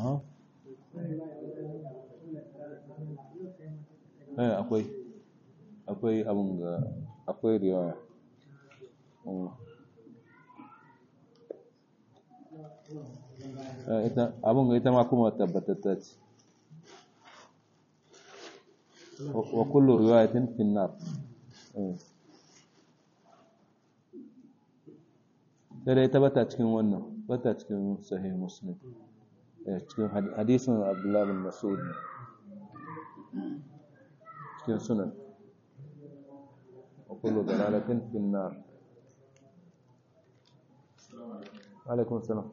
aha eh akwai akwai abun ga akwai riwaya ita abun ga ita ma kuma tabbatatta ce wa kullu riwayatin fi nar sai dai ta bata cikin wannan bata cikin sahih muslim cikin hadisin abdullah bin mas'ud cikin sunan wa kullu dalalatin fi nar alaikum salam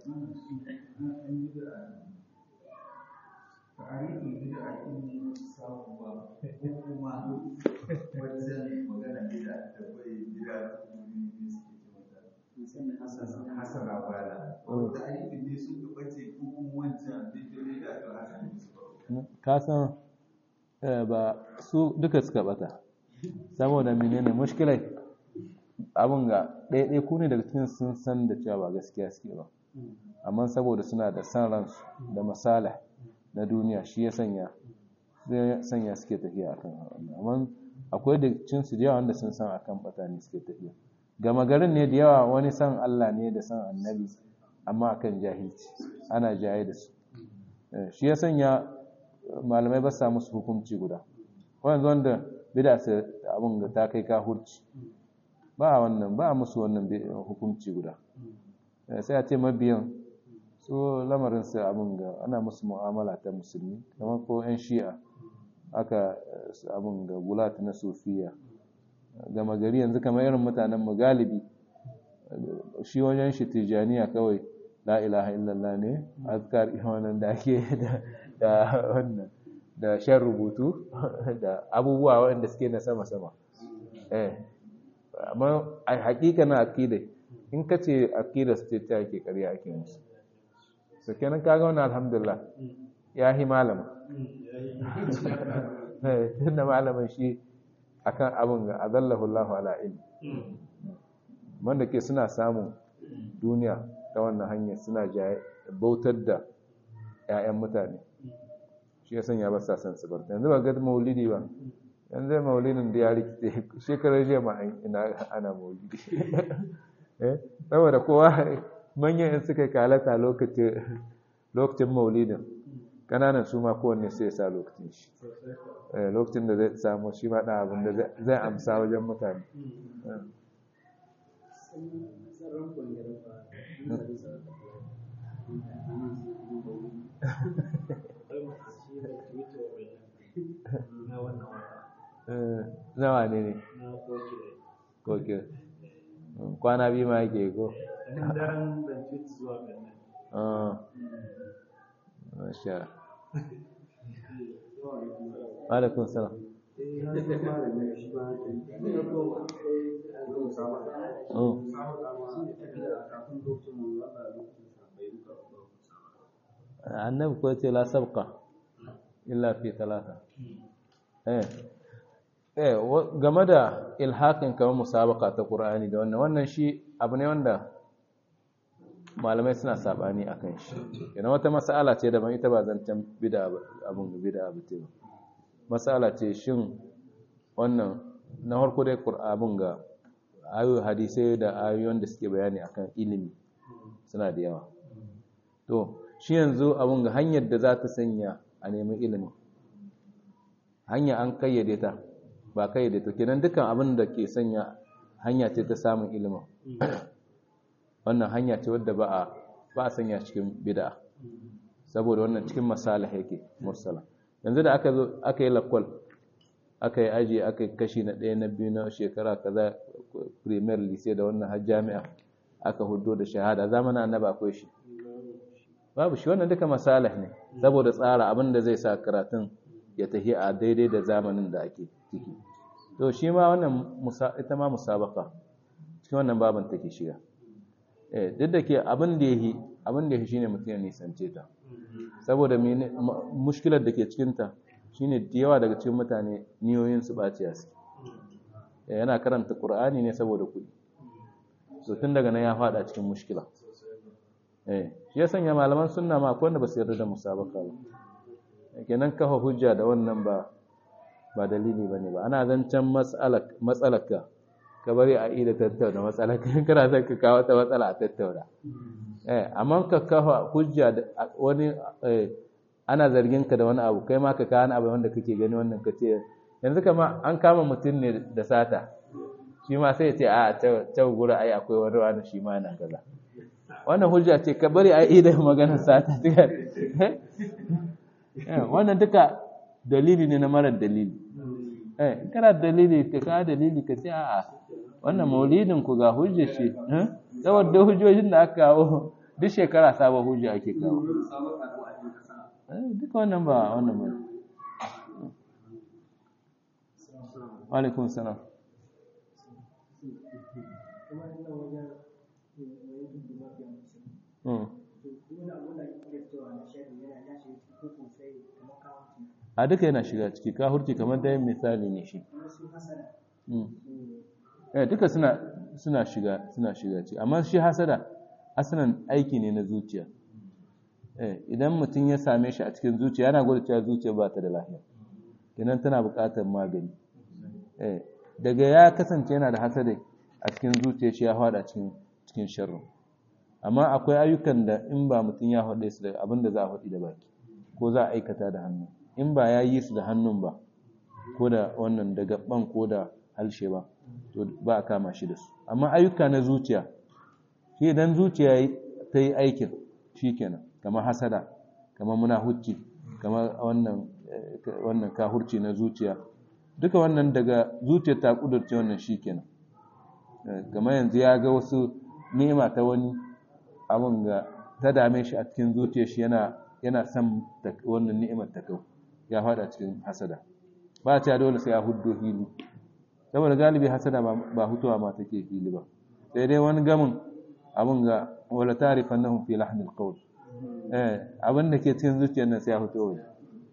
tarihin bid'a in samu ba kuma wajen magana bid'a da bai bid'a hasana bala wanda tarihin ne sun ga bace ko kuma wancan bid'a da hasana ka san ba su duka suka bata saboda menene mushkilai abin ga ɗaiɗai ku ne daga cikin sun san da cewa ba gaskiya suke ba amma saboda suna da san ransu da masala na duniya shi ya sanya zai sanya suke tafiya akan wannan amma akwai da cin su da yawa wanda sun san akan bata ne suke tafiya gama garin ne da yawa wani san Allah ne da san annabi amma akan jahilci ana jaye da su shi ya sanya malamai ba sa musu hukunci guda wanda wanda bida su abin da ta kai kahurci ba wannan ba musu wannan hukunci guda sai a ce mabiyan su lamarin su abin ga ana musu mu'amala ta musulmi kamar ko 'yan shi'a aka abin ga gulat na sufiya gama gari yanzu kamar irin mutanen mu galibi shi wajen shi tijaniya kawai la ilaha illallah ne azkar wannan da ake da wannan da shan rubutu da abubuwa waɗanda suke na sama-sama eh amma a hakika na akida in ka ce akida su ce ta ake karya ake musu so kenan kaga wannan alhamdulillah ya yi malama tun da malamin shi akan abin ga azallahu Allahu ala ilmi wanda ke suna samun duniya ta wannan hanyar suna bautar da 'ya'yan mutane shi ya sanya ba sa san su barta yanzu ba ga maulidi ba yanzu maulidin da ya rikice shekarar jiya ma ina ana maulidi saboda kowa manyan in suka kalata lokacin maulidin kananan su ma kowanne sai ya sa lokacin shi lokacin da zai samu shi ma ɗan abin da zai amsa wajen mutane nawa ne ne koke kwana biyu ma yake ko masha alaikun salam annabi ko ce la sabqa illa fi talata eh eh game da ilhakin kamar musabaka ta qur'ani da wannan wannan shi abu ne wanda malamai suna sabani akan shi yana wata mas'ala ce daban ita ba zancen bid'a abun bid'a ba ce mas'ala ce shin wannan na farko dai qur'abun ga ayoyi hadisai da ayoyin da suke bayani akan ilimi suna da yawa to shi yanzu abun ga hanyar da za ta sanya a neman ilimi hanya an kayyade ta ba kayyade ta kenan dukkan abin da ke sanya hanya ce ta samun ilimin wannan hanya ce wadda ba a ba a sanya cikin bid'a saboda wannan cikin masalih yake mursala yanzu da aka zo aka yi lakwal aka yi aji aka yi kashi na ɗaya na biyu na shekara kaza premier lycée da wannan har jami'a aka hudo da shahada zamanin annaba akwai shi babu shi wannan duka masalih ne saboda tsara abin da zai sa karatun ya tafi a daidai da zamanin da ake ciki to shi ma wannan ita ma musabaka cikin wannan baban take shiga eh duk da ke abin da yahi abin da yahi shine mutum ya nisance ta saboda mushkilar da ke cikin ta shine da yawa daga cikin mutane niyoyin su baciya su yana karanta qur'ani ne saboda kuɗi so tun daga nan ya fada cikin mushkila eh shi ya sanya malaman sunna ma akwai wanda ba su yarda da musabaka ba kenan kafa hujja da wannan ba ba dalili bane ba ana zancen matsalaka ka bari a ida tattauna matsalaka kana son ka kawo ta matsala a tattauna eh amma ka kafa hujja da wani ana zargin ka da wani abu kai ma ka kawo wani abu wanda kake gani wannan ka ce yanzu kama an kama mutum ne da sata shi ma sai ya ce a ta gura ai akwai wani wani shi ma yana kaza wannan hujja ce ka bari a ida maganar sata wannan duka dalili ne na marar dalili eh kana dalili ka ka dalili ka ce a'a wannan maulidin ku ga hujja ce saboda hujjojin da aka kawo duk shekara sabon hujja ake kawo duka wannan ba wannan ba wa alaikum salam a duka yana shiga ciki ka hurci kamar da misali ne shi eh duka suna suna shiga suna shiga ciki amma shi hasada asalin aiki ne na zuciya eh idan mutum ya same shi a cikin zuciya yana gwada cewa zuciya ba ta da lafiya kenan tana buƙatar magani eh daga ya kasance yana da hasada a cikin zuciya shi ya fada cikin cikin sharri amma akwai ayyukan da in ba mutum ya faɗe su da abin da za a faɗi da baki ko za a aikata da hannu in ba ya yi su da hannun ba ko da wannan da gaban ko da halshe ba to ba a kama shi da su amma ayyuka na zuciya shi idan zuciya ta yi aikin shi kenan kamar hasada kamar munahucci kamar wannan wannan kahurci na zuciya duka wannan daga zuciya ta kudurce wannan shi kenan kamar yanzu ya ga wasu ni'ima ta wani abin ga ta dame shi a cikin zuciya shi yana yana son wannan ni'imar ta kau ya fada cikin hasada ba ta dole sai a huddo hili saboda galibi hasada ba hutuwa ma take hili ba sai dai wani gamin abin ga wala tarifannahum fi lahnil qawl eh abin da ke cikin zuciyar nan sai ya huto waje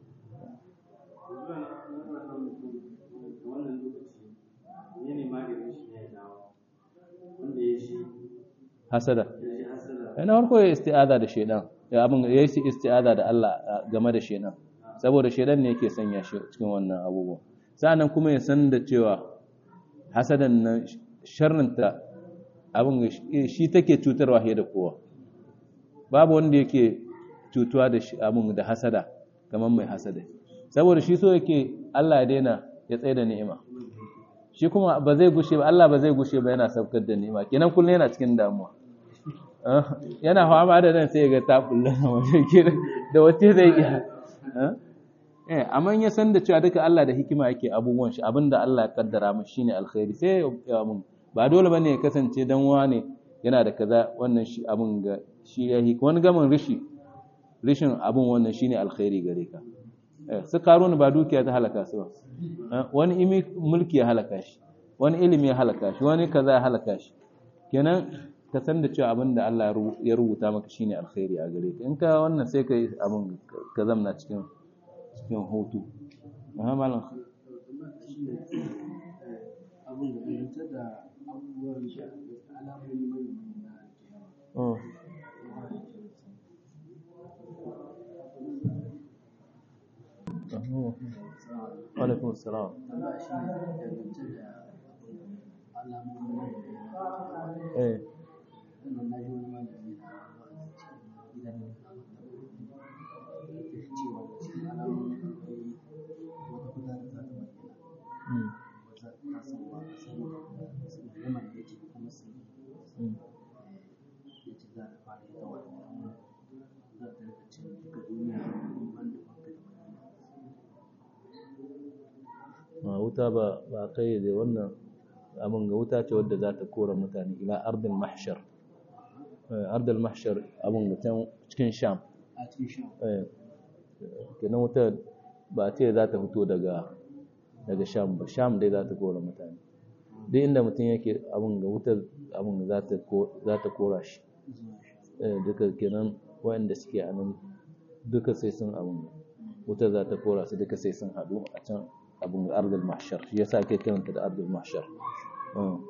hasada na farko ya isti'aza da shedan ya abin ya yi isti'aza da Allah game da shedan saboda shedan ne yake sanya shi cikin wannan abubuwa sa'annan kuma ya san da cewa hasadan nan sharrinta abin shi take cutarwa fiye da kowa babu wanda yake cutuwa da abin da hasada kamar mai hasada saboda shi so yake Allah ya daina ya tsaye da ni'ima shi kuma ba zai gushe ba Allah ba zai gushe ba yana saukar da ni'ima kenan kullum yana cikin damuwa yana fama da nan sai ga ta kullum da wace zai iya eh amma ya san da cewa duka Allah da hikima yake abubuwan shi abinda Allah ya kaddara mu shine alkhairi sai ya mun ba dole bane ya kasance dan wane yana da kaza wannan shi abin ga shi ya hik wani gamin rishi rishin abin wannan shine alkhairi gare ka eh su karuna ba dukiya ta halaka su ba wani imi mulki ya halaka shi wani ilimi ya halaka shi wani kaza ya halaka shi kenan ka san da cewa abin da Allah ya rubuta maka shine alkhairi a gare ka in ka wannan sai ka yi abin ka zamna cikin cikin hutu aha malam abin da fahimta da abubuwan shi alamomi mai oh alaikum salam Allah shi ne dangance da alamomi mai eh wannan na ji wani malami na gidan da cewa cikin alamomi akwai wata kuda da za ta bayyana mm, wata ta san ba a san sun yaman da yake kuma sun mm. ya ce za ta fara ita wannan za ta rika cin duka duniya ban da banka da ma wuta ba ba kai da wannan abin ga wuta ce wadda za ta kora mutane ila ardil mahshar eh ardil mahshar abin ga can cikin sham a cikin shan eh kenan wuta ba a ce za ta fito daga daga sham ba sham dai za ta kora mutane duk inda mutum yake abin ga wuta abin za ta ko za ta kora shi zuwa shan eh duka kenan waɗanda suke a nan duka sai sun abin wuta za ta kora su duka sai sun haɗu a can abin ga ardul mahshar shi yasa ake kiranta da ardul mahshar Mm.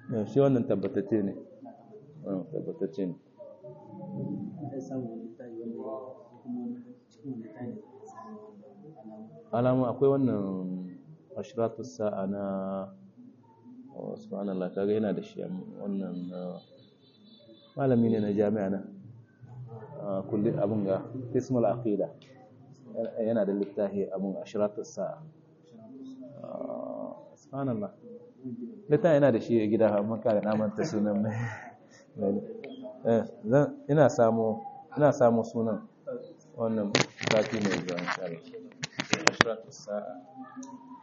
Eh, shi wannan tabbatacce ne Ah, tabbatacce ne zai samu wani littafi wanda ya kuma cikin wani littafi ne zai samu alamu alamu akwai wannan ashiratu sa'a na oh, subhanallah kaga yana da shi amma wannan ah, malami ne na jami'a na Ah, kulli abun ga ismul aqida yana da littafi abun ashiratu sa'a Ah, subhanallah littafi yana da shi a gida amma kada na manta sunan mai mai- eh zan ina samu ina samu sunan wannan sati mai zuwa insha Allah ashiratu sa'a